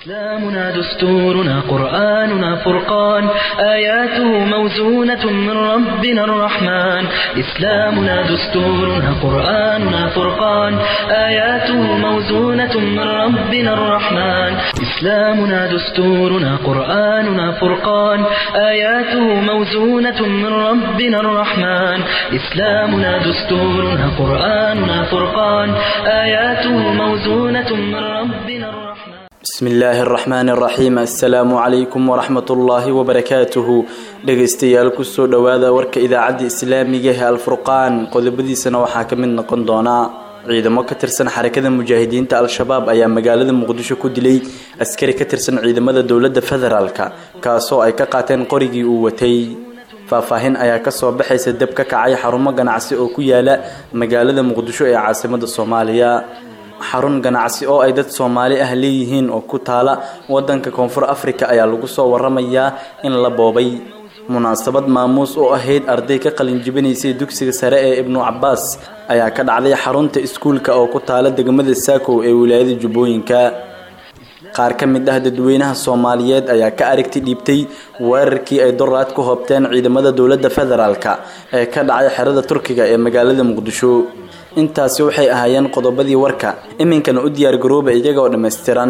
إسلامنا دستورنا قرآننا فرقان آياته موزونة من ربنا الرحمن إسلامنا دستورنا قرآننا فرقان آياته موزونة من ربنا الرحمن إسلامنا دستورنا قرآننا فرقان آياته موزونة من ربنا الرحمن إسلامنا دستورنا قرآننا فرقان آياته موزونة من ربنا الرحمن bismi illaahi araxmaani araxiim assalaamu calaykum waraxmat ullaahi wabarakaatuhu dhegaystayaal kusoo dhowaada warka idaacadda islaamiga ee alfurqaan qodobadiisana waxaa ka mid noqon doonaa ciidamo ka tirsan xarakada mujaahidiinta al-shabaab ayaa magaalada muqdisho ku dilay askari ka tirsan ciidamada dowladda federaalk kaasoo ay ka qaateen qorigii uu watay faahfaahin ayaa kasoo baxaysa dab ka kacay xarumo ganacsi oo ku yaala magaalada muqdisho ee caasimada soomaaliya xarun ganacsi oo ay dad soomaali ah leeyihiin oo ku taala wadanka koonfur afrika ayaa lagu soo waramayaa in la boobay munaasabad maamuus oo ahayd arday ka qalin jibinaysay dugsiga sare ee ibnu cabaas ayaa ka dhacday xarunta iskuulka oo ku taala degmada saakow ee wilaayada jubbooyinka qaar ka mid ah dadweynaha soomaaliyeed ayaa ka aragti dhiibtay weerarkii ay doraad ku hoobteen ciidamada dowladda federaalk ee ka dhacay xerada turkiga ee magaalada muqdisho intaasi waxay ahaayeen qodobadii warka iminkana u diyaargarooba iyagoo dhammaystiran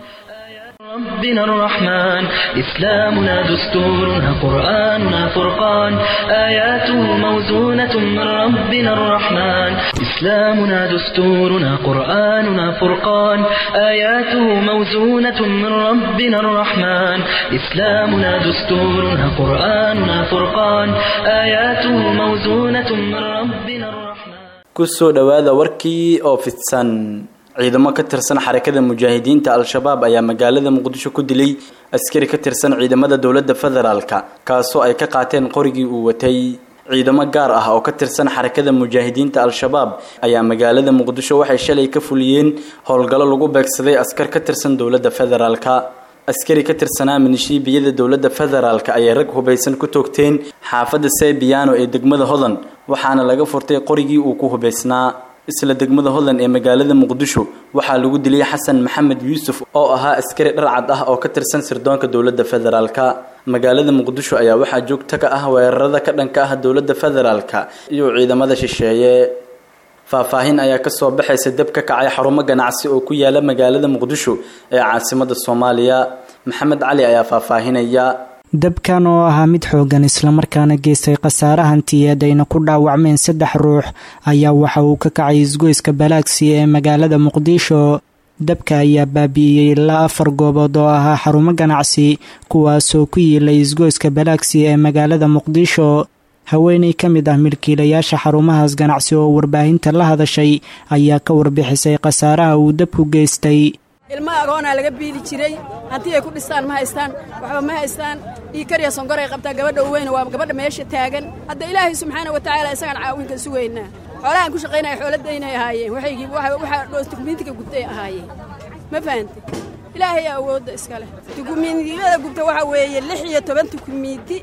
ربنا الرحمن إسلامنا دستورنا قرآننا فرقان آياته موزونة من ربنا الرحمن إسلامنا دستورنا قرآننا فرقان آياته موزونة من ربنا الرحمن إسلامنا دستورنا قرآننا فرقان آياته موزونة من ربنا الرحمن kusoo dhowaada warkii oo fidsan ciidamo ka tirsan xarakada mujaahidiinta al-shabaab ayaa magaalada muqdisho ku dilay askari ka tirsan ciidamada dowladda federaalk kaasoo ay ka qaateen qorigii uu watay ciidamo gaar ah oo ka tirsan xarakada mujaahidiinta al-shabaab ayaa magaalada muqdisho waxay shalay ka fuliyeen howlgallo lagu beegsaday askar ka tirsan dowladda federaalk askari ka tirsanaa minishiibiyada dowladda federaalk ayay rag hubaysan ku toogteen xaafadda sebiano ee degmada hodan waxaana laga furtay qorigii uu ku hubaysnaa isla degmada hodan ee magaalada muqdisho waxaa lagu dilay xasan maxamed yuusuf oo ahaa askari dharcad ah oo ka tirsan sirdoonka dowladda federaalk magaalada muqdisho ayaa waxaa joogta ka ah weerarada ka dhanka ah dowladda federaalk iyo ciidamada shisheeye faahfaahin ayaa kasoo baxaysa dab ka kacay xarumo ganacsi oo ku yaala magaalada muqdisho ee caasimada soomaaliya maxamed cali ayaa faahfaahinaya dabkan oo ahaa mid xoogan islamarkaana geystay khasaare hantiyeed ayna ku dhaawacmeen saddex ruux ayaa waxa uu ka kacay isgoyska balaagsi ee magaalada muqdisho dabka ayaa baabi'iyey ilaa afar goobood oo ahaa xarumo ganacsi kuwaasoo ku yiilay isgoyska balaagsi ee magaalada muqdisho haweeney ka mid ah milkiilayaasha xarumahaas ganacsi oo warbaahinta la hadashay ayaa ka warbixisay khasaaraha uu dabku geystay ilma agoonaa laga biili jiray haddii ay ku dhistaan ma haystaan waxba ma haystaan dhiikariya sonkoray qabtaa gabadha uweyna waa gabadha meesha taagan hadda ilaahay subxaana wa tacaala isagaan caawinka sugaynaa xoolahaan ku shaqaynaya xooladaynay ahaayeen waxaygii waxaa dukumiintiga gubtay ahaayeen ma fahante ilaahay awoodda iska leh dukumiintiyada gubta waxaa weeye lix iyo toban dukumiinti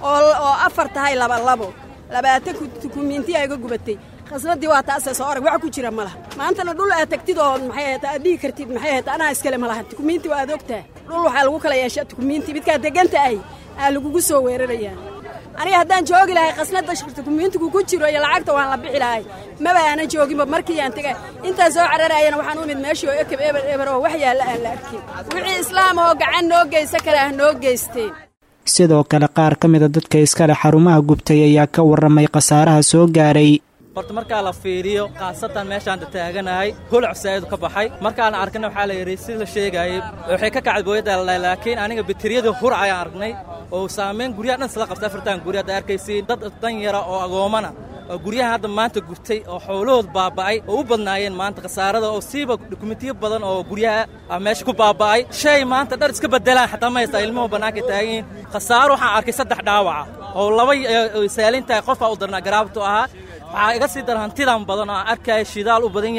oo afar tahay labalabo labaatan dukumiinti ayga gubatay khasnadii waa taasee soo orag wax ku jira ma laha maantana dhul aad tagtid oo maxay ahayta aad dhihi kartid maxay ahayta anaa iskale ma laha dukumiinti waa aad ogtaha dhul waxaa lagu kala yeeshaa dukumiinti midkaad deganta ahy aa lagugu soo weerarayaa aniga haddaan joogi lahay khasnada dukumiintigu ku jiro iyo lacagta waan la bixi lahay maba aanan jooginba markii aan tegay intaan soo cararayana waxaan u imid meeshii oo ekeb eber eber oo wax yaalla aan la arkin wixii islaam oo gacan noo geysa kale ah noo geysteen sidoo kale qaar ka mida dadka iskale xarumaha gubtay ayaa ka warramay khasaaraha soo gaaray horta markaa la fiiriyo khaasatan meeshaan taaganahay holac saaidu ka baxay markaan arkana waxaa la yidhi si la sheegaayey waxay ka kacday booyadda laakiin aniga bateriyada hur ayaan aragnay oo saamayn guryaha dhan isla qabta afartan gurya hadda arkaysiin dad dan yara oo agoomana oo guryaha hadda maanta gurtay oo xoolahood baaba'ay oo u badnaayeen maanta khasaarada oo siiba dukumentiyo badan oo guryaha ah meesha ku baaba'ay shay maanta dhar iska bedelaan xataa ma haystaa ilmuhu bannaanka taaganyihin khasaaro waxaan arkay saddex dhaawaca oo laba saalintahay qofkaa u darnaa garaabtu ahaa waxaa iga sii dar hantidan badan oo aan arkaya shidaal u badan yahay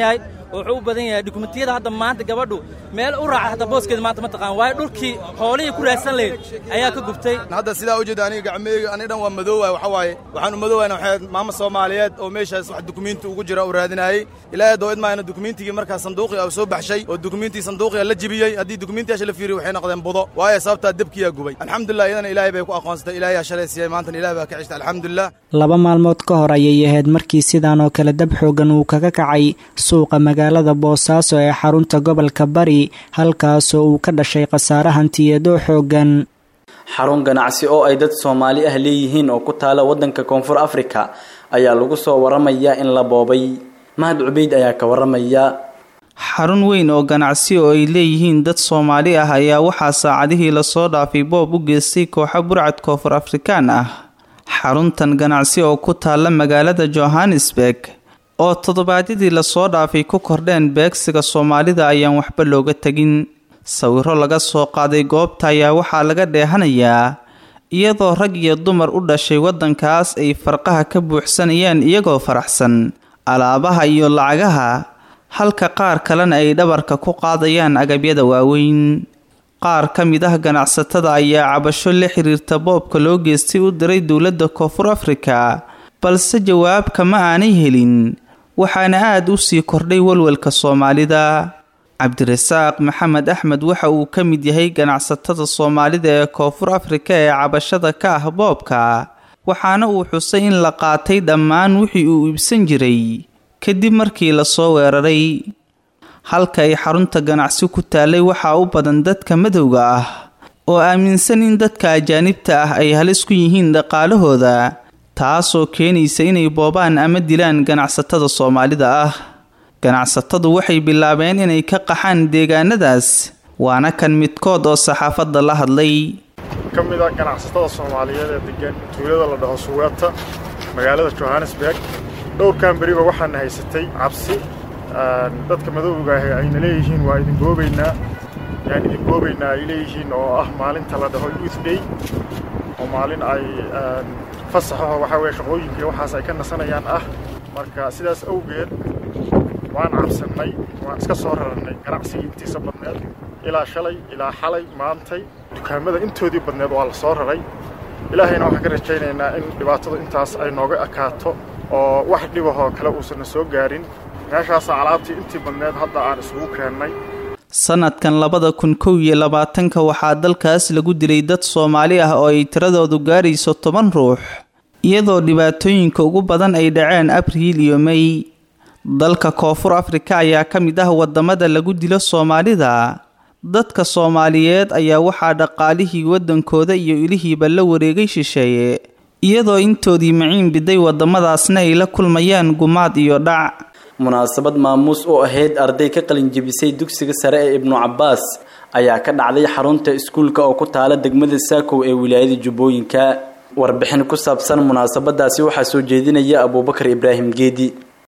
wuxuu u badan yahay dukumentiyada hadda maanta gabadhu meel u raaca hadda booskeeda maanta ma taqaan waayo dhulkii xoolihii ku raadsan lahayd ayaa ka gubtay hadda sidaa u jeeda aniga gacmeyga aniga dhan waa madoowaay waxa waaye waxaan u madoowayna waxay maamo soomaaliyeed oo meeshaas wax dukumiinti ugu jira uu raadinayey ilaahay doo idmaayna dukumiintigii markaa sanduuqii uu soo baxshay oo dukumiintii sanduuqiga la jibiyey haddii dukumiintiyaasha la fiiriyo waxay noqdeen budo waayo sababtaa debkiyaa gubay alxamdulilah iyadana ilaahay bay ku aqoonsatay ilaahay yaa shalay siiyey maantana ilahay baa ka cishta alxamdulilah laba maalmood ka hor ayay ahayd markii sidaan oo kale dab xoogan uu kaga kacay suuqa magaalada boosaaso ee xarunta gobolka bari halkaasoo uu ka dhashay khasaare hantiyeedoo xoogan xarun ganacsi oo ay dad soomaali ah leeyihiin oo ku taala waddanka koonfur afrika ayaa lagu soo waramayaa in la boobay mahad cubeyd ayaa ka waramaya xarun weyn oo ganacsi oo ay leeyihiin dad soomaali ah ayaa waxaa saacadihii lasoo dhaafay boob u geystay kooxo burcad koonfur afrikaan ah xaruntan ganacsi oo ku taalla magaalada johannesburg oo toddobaadyadii lasoo dhaafay ku kordheen beegsiga soomaalida ayaan waxba looga tegin sawiro laga soo qaaday goobta ayaa waxaa laga dheehanayaa iyadoo rag iyo dumar u dhashay waddankaas ay farqaha ka buuxsanayaan iyagoo faraxsan alaabaha iyo lacagaha halka qaar kalena ay dhabarka ku qaadayaan agabyada waaweyn qaar ka mid ah ganacsatada ayaa cabasho la xiriirta boobka loo geystay u diray dowladda koonfur afrika balse jawaab kama aanay helin waxaana aada u sii kordhay walwalka soomaalida cabdirasaaq maxamed axmed waxa uu ka mid yahay ganacsatada soomaalida ee koonfur afrika ee cabashada ka ah boobka waxaana uu xusay in la qaatay dhammaan wixii uu iibsan jiray kadib markii lasoo weeraray halka ay xarunta ganacsi ku taallay waxaa u badan dadka madowga ah oo aaminsan in dadka ajaanibta ah ay halis ku yihiin dhaqaalahooda taasoo keenaysa inay boobaan ama dilaan ganacsatada soomaalida ah ganacsatadu waxay bilaabeen inay ka qaxaan deegaanadaas waana kan midkood oo saxaafadda la hadlay ka mid a ganacsatada soomaaliyeed ee degan tuulada la dhaho suweeta magaalada johannesburg dhowrkan beriba waxaana haysatay cabsi dadka madowga ahi ayna leeyihiin waa idin goobaynaa yaan idin goobaynaa ay leeyihiin oo ah maalinta la dhaho youth day oo maalin ay fasaxaho waxaa weye shaqooyinkii waxaas ay ka nasanayaan ah marka sidaas awgeed waan cabsannay waan iska soo rarannay ganacsigii intiisa badneed ilaa shalay ilaa xalay maantay dukaamada intoodii badneed waa la soo raray ilaahayna waxaan ka rajaynaynaa in dhibaatadu intaas ay nooga ekaato oo wax dhibahoo kale uusanna soo gaarin meeshaasaa alaabtii intii badneed hadda aan isugu keennay sanadkan labada kun kow iyo labaatanka waxaa dalkaas lagu dilay dad soomaali ah oo ay tiradoodu gaarayso toban ruux iyadoo dhibaatooyinka ugu badan ay dhaceen abriil iyo mey dalka koonfur afrika ayaa ka mid ah wadamada lagu dilo soomaalida dadka soomaaliyeed ayaa waxaa dhaqaalihii waddankooda iyo ilihiiba la wareegay shisheeye iyadoo intoodii maciin biday wadamadaasna ay la kulmayaan gumaad iyo dhac munaasabad maamuus u ahayd arday ka qalinjebisay dugsiga sare ee ibnu cabbaas ayaa ka dhacday xarunta iskuulka oo ku taala degmada saakow ee wilaayada jubbooyinka warbixin ku saabsan munaasabadaasi waxaa soo jeedinaya abuubakar ibraahim geedi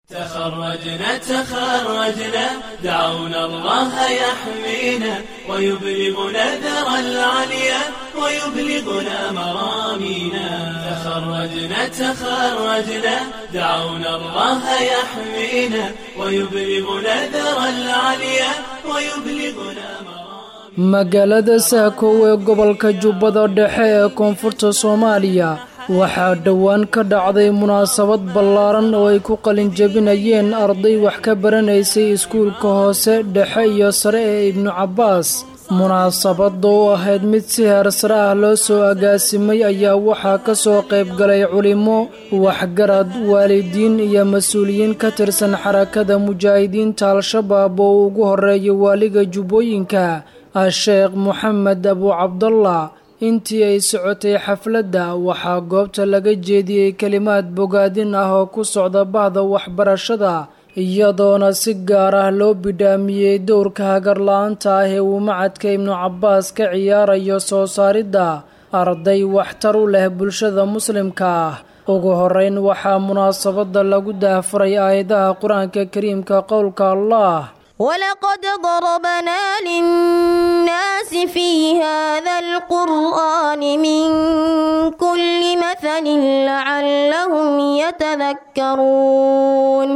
تخرجنا تخرجنا دعونا الله يحمينا ويبلغنا ذرى العليا ويبلغنا مرامينا تخرجنا تخرجنا دعونا الله يحمينا ويبلغنا ذرى العليا ويبلغنا مرامينا magaalada saakow ee gobolka jubbada dhexe ee koonfurta soomaaliya waxaa dhowaan ka dhacday munaasabad ballaaran oo ay ku qalinjebinayeen arday wax ka baranaysay iskuulka hoose dhexe iyo sare ee ibnu cabbaas munaasabadda oo ahayd mid si heersare ah loo soo agaasimay ayaa waxaa ka soo qayb galay culimmo waxgarad waalidiin iyo mas-uuliyiin ka tirsan xarakada mujaahidiinta al-shabaab oo ugu horeeya waaliga jubbooyinka a-sheekh moxamed abu cabdallah intii ay socotay xafladda waxaa goobta laga jeediyey kelimaad bogaadin ah oo ku socda bahda waxbarashada iyadoona si gaar ah loo bidhaamiyey dowrka hagarla-aanta ah ee uu macadka ibnu cabbaas ka ciyaarayo soo saaridda arday waxtar u leh bulshada muslimka ah ugu horeyn waxaa munaasabadda lagu daahfuray aayadaha qur-aanka kariimka qowlka allah ولقد ضربنا للناس في هذا القرآن من كل مثل لعلهم يتذكرون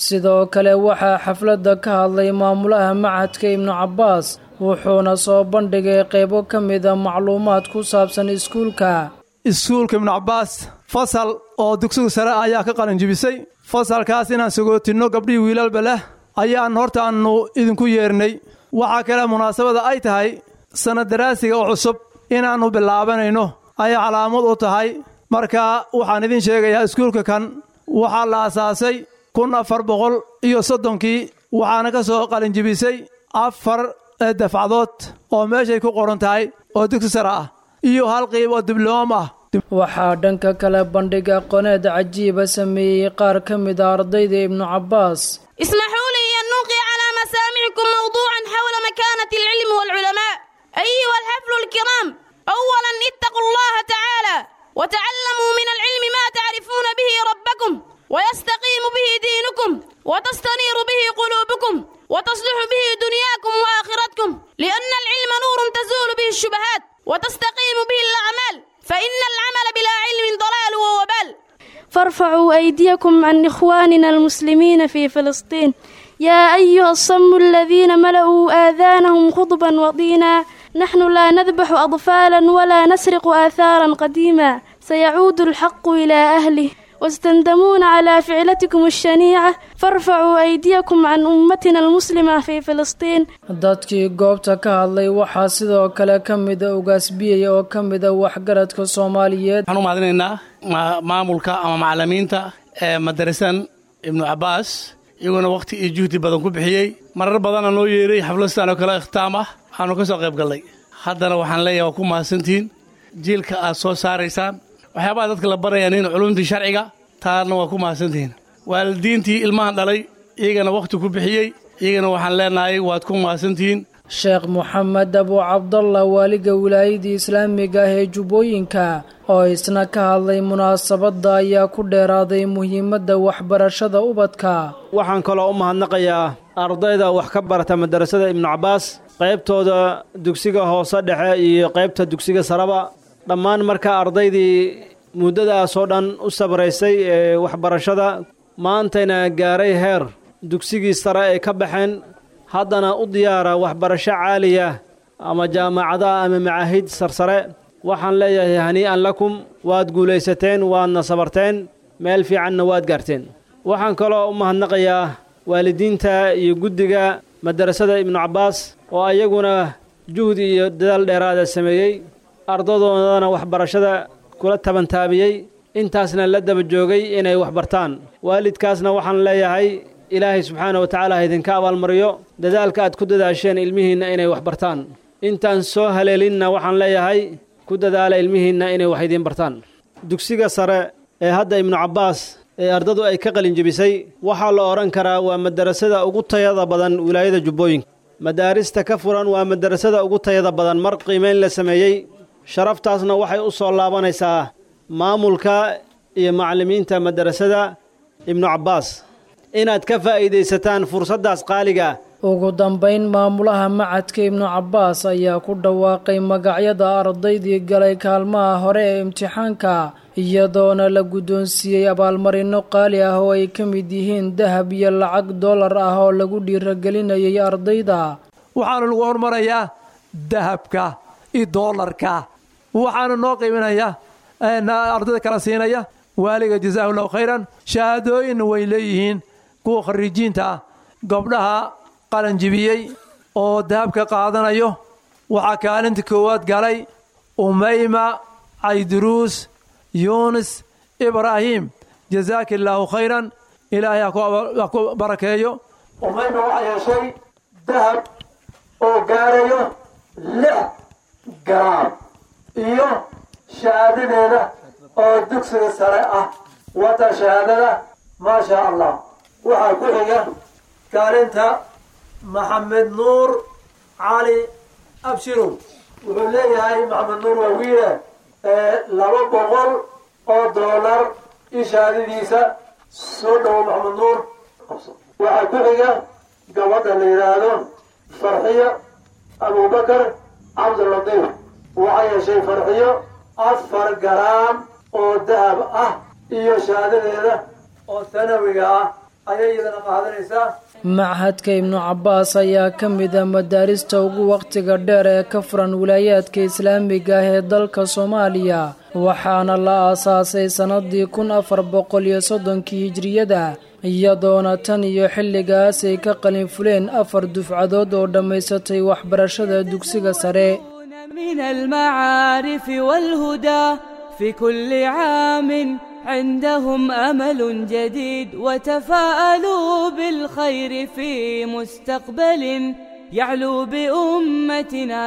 sidoo kale waxaa xafladda ka hadlay maamulaha macadka ibnu cabbaas wuxuuna soo bandhigay qaybo ka mida macluumaad ku saabsan iskuulka iskuulka ibnu cabbaas fasal oo dugsiga sare ayaa ka qalinjibisay fasalkaas inaan sagootinno gabdhihii wiilalba leh ayaan hortaannu idinku yeernay waxaa kale munaasabada ay tahay sanad daraasiga oo cusub inaannu bilaabanayno ayay calaamad u tahay marka waxaan idin sheegayaa iskuulka kan waxaa la asaasay kun afar boqol iyo soddonkii waxaana ka soo qalinjibisay afar dafcadood oo meeshay ku qoran tahay oo dugsi sare ah iyo hal qiib oo dibloom ah waxaa dhanka kale bandhig aqooneed cajiiba sameeyey qaar ka mid a ardayda ibnu cabbaas اسمحوا لي أن نلقي على مسامعكم موضوعا حول مكانة العلم والعلماء أيها الحفل الكرام أولا اتقوا الله تعالى وتعلموا من العلم ما تعرفون به ربكم ويستقيم به دينكم وتستنير به قلوبكم وتصلح به دنياكم وآخرتكم لأن العلم نور تزول به الشبهات وتستقيم به الأعمال فإن العمل بلا علم ضلال ووبال فارفعوا أيديكم عن إخواننا المسلمين في فلسطين يا أيها الصم الذين ملأوا آذانهم خطبا وطينا نحن لا نذبح أطفالا ولا نسرق آثارا قديما سيعود الحق إلى أهله واستندمون على فعلتكم الشنيعة فارفعوا أيديكم عن أمتنا المسلمة في فلسطين dadkii goobta ka hadlay waxaa sidoo kale ka mida ugaasbiyaya oo ka mida waxgaradka soomaaliyeed waxaan u mahadinaynaa maamulka ama macalimiinta ee madarasan ibnu cabbaas iyaguna wakhti iyo juhdi badan ku bixiyey marar badana noo yeeray xafladastaan oo kale ikhtaam ah waxaanu ka soo qayb gallay haddana waxaan leeyahay waa ku mahadsantihiin jiilka aad soo saaraysaan waxyaabaha dadka la barayaan in culumtii sharciga taana waa ku mahadsantihiin waalidiintii ilmahan dhalay iyagana wakhti ku bixiyey iyagana waxaan leenahay waad ku mahadsantihiin sheekh moxamed abu cabdallah waaliga wilaayadii islaamiga ah ee jubbooyinka oo isna ka hadlay munaasabadda ayaa ku dheeraaday muhiimadda waxbarashada ubadka waxaan kaloo u mahadnaqayaa ardayda wax ka barata madarasada ibnu cabbaas qaybtooda dugsiga hoose dhexe iyo qaybta dugsiga saraba dhammaan markaa ardaydii muddadaasoo dhan u sabraysay ee waxbarashada maantayna gaaray heer dugsigii sare ay ka baxeen haddana u diyaara waxbarasho caaliya ama jaamacadaha ama macaahid sarsare waxaan leeyahay hanii'an lakum waad guulaysateen waadna sabarteen meel fiicanna waad gaarteen waxaan kaloo u mahadnaqayaa waalidiinta iyo guddiga madarasada ibnu cabbaas oo ayaguna juhdi iyo dadaal dheeraada sameeyey ardadoodana waxbarashada kula tabantaabiyey intaasna la daba joogay inay wax bartaan waalidkaasna waxaan leeyahay ilaahay subxaana wa tacaala ha idinka abaalmariyo dadaalka aad ku dadaasheen ilmihiinna inay wax bartaan intaan soo haleelinna waxaan leeyahay ku dadaala ilmihiinna inay wax idiin bartaan dugsiga sare ee hadda ibnu cabbaas ee ardadu ay ka qalinjebisay waxaa la odhan karaa waa madarasada ugu tayada badan wilaayada jubbooyinka madaarista ka furan waa madarasada ugu tayada badan mar qiimayn la sameeyey sharaftaasna waxay u soo laabanaysaa maamulka iyo macallimiinta madarasada ibnu cabbaas inaad ka faa'iidaysataan fursaddaas qaaliga ugu dambayn maamulaha macadka ibnu cabbaas ayaa ku dhawaaqay magacyada ardaydii galay kaalmaha hore ee imtixaanka iyadoona la guddoonsiiyey abaalmarinno qaali ah oo ay ka mid yihiin dahab iyo lacag dollar ah oo lagu dhiiragelinayay ardayda waxaana lagu hormarayaa dahabka iyo doolarka waxaana noo qiiminaya ardayda kala siinaya waaliga jazaahu llahu khayran shahaadooyinna way leeyihiin kuwa khariijiinta ah gabdhaha qalanjibiyey oo dahabka qaadanayo waxaa kaalinta koowaad galay umayma cayduruus yuunis ibraahim jazaaka illaahu khayran ilaahay ha ku barakeeyo umayma waxay heshay dahab oo gaarayo lix garaam iyo shahaadadeeda oo dugsiga sare ah wata shahaadada maa shaa allah waxaa ku xiga kaalinta maxamed nuur cali abshirow wuxuu leeyahay maxamed nuur waa wiile laba boqol oo doolar iyo shahaadadiisa soo dhowo maxamed nuur waxaa ku xiga gabadha la yidhaahdo farxiyo abubakar cabdilatiif waxay heshay farxiyo afar garaam oo dahab ah iyo shahaadadeeda oo sanawiga ah ayay iyadana qaadanaysaa machadka ibnu cabbaas ayaa ka mid ah madaarista ugu wakhtiga dheer ee ka furan wilaayaadka islaamiga ah ee dalka soomaaliya waxaana la aasaasay sannadii kun afar boqol iyo soddonkii hijriyada iyadoona tan iyo xilligaas ay ka qalin fuleen afar dufcadood oo dhammaysatay waxbarashada dugsiga sare من المعارف والهدى في كل عام عندهم أمل جديد وتفاءلوا بالخير في مستقبل يعلو بأمتنا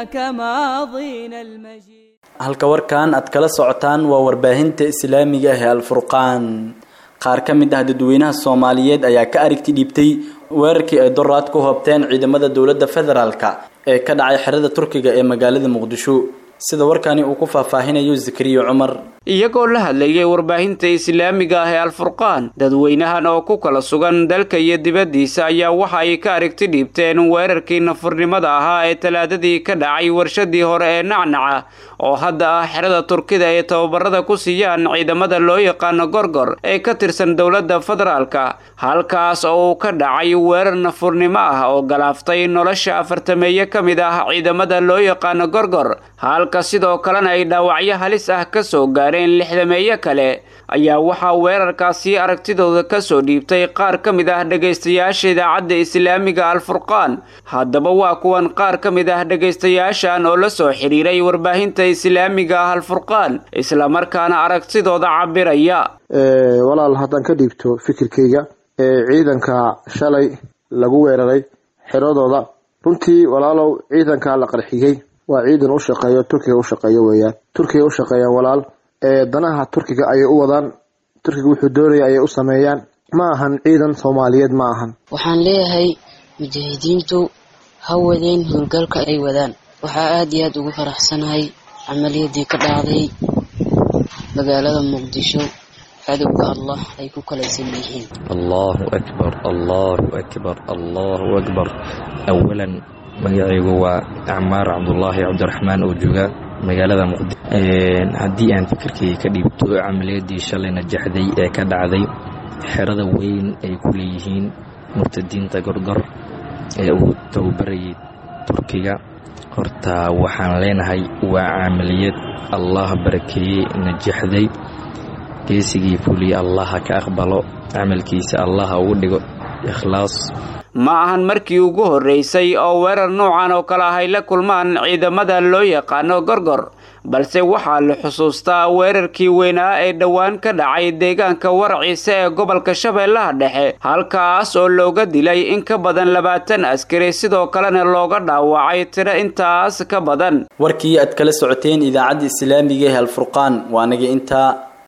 كماضينا المجيد halka warkan aad kala socotaan waa warbaahinta islaamiga ah ee alfurqaan qaar ka mid ah dadweynaha soomaaliyeed ayaa ka aragti dhiibtay weerarkii ay doraad ku hoobteen ciidamada dowladda federaalka ee ka dhacay xerada turkiga ee magaalada muqdisho sida warkani uu ku faahfaahinayo zakariya cumar iyagoo la hadlayay warbaahinta islaamiga ah ee alfurqaan dadweynahan oo ku kala sugan dalka iyo dibaddiisa ayaa waxa ay ka aragti dhiibteen weerarkii nafurnimada ahaa ee talaadadii ka dhacay warshadii hore ee nacnaca oo hadda ah xerada turkida ay tababarada ku siiyaan ciidamada loo yaqaano gorgor ee ka tirsan dowladda federaalka halkaas oo uu ka dhacay weerar nafurnimo ah oo galaaftay nolosha afartameeye ka mid ah ciidamada loo yaqaano gorgor halka sidoo kalena ay dhaawacyo halis ah ka soo gaareen lixdameeye kale ayaa waxaa weerarkaasi aragtidooda ka soo dhiibtay qaar ka mid ah dhegaystayaasha idaacadda islaamiga alfurqaan haddaba waa kuwan qaar ka mid ah dhegaystayaashan oo la soo xidhiiray warbaahinta islaamiga ah alfurqaan islamarkaana aragtidooda cabiraya walaal haddaan ka dhiibto fikirkayga ee ciidanka shalay lagu weeraray xeradooda runtii walaalow ciidanka la qarxiyey waa ciidan u shaqeeyo turkiga u shaqeeyo weeyaan turkiga u shaqeeyaan walaal ee danaha turkiga ayay u wadaan turkiga wuxuu doonaya ayay u sameeyaan ma ahan ciidan soomaaliyeed ma ahan waxaan leeyahay mujaahidiintu ha wadeen howlgalka ay wadaan waxaa aad iyo aad ugu faraxsanahay camaliyadii ka dhacday magaalada muqdisho cadowga allah ay ku kalaysan yihiin allahu akbar allahu akbar allahu akbar awalan magacaygu waa acmaar cabdulaahi cabdiraxmaan oo jooga magaalada muqdisho haddii aan fikirkayga ka dhiibto camaliyadii shalay najaxday ee ka dhacday xerada weyn ay ku leeyihiin murtadiinta gorgor ee uu tababarayay turkiga horta waxaan leenahay waa camaliyad allah barakeeyey najaxday geesigii fuliya allaha ka aqbalo camalkiisa allaha ugu dhigo ikhlaas ma ahan markii ugu horreysay oo weerar noocan oo kale ah ay la kulmaan ciidamada loo yaqaano gorgor balse waxaa la xusuustaa weerarkii weynaa ee dhowaan ka dhacay deegaanka waraciise ee gobolka shabeellaha dhexe halkaas oo looga dilay in ka badan labaatan askari sidoo kalena looga dhaawacay tiro intaas ka badan warkii aad kala socoteen idaacadda islaamiga ee alfurqaan waa naga intaa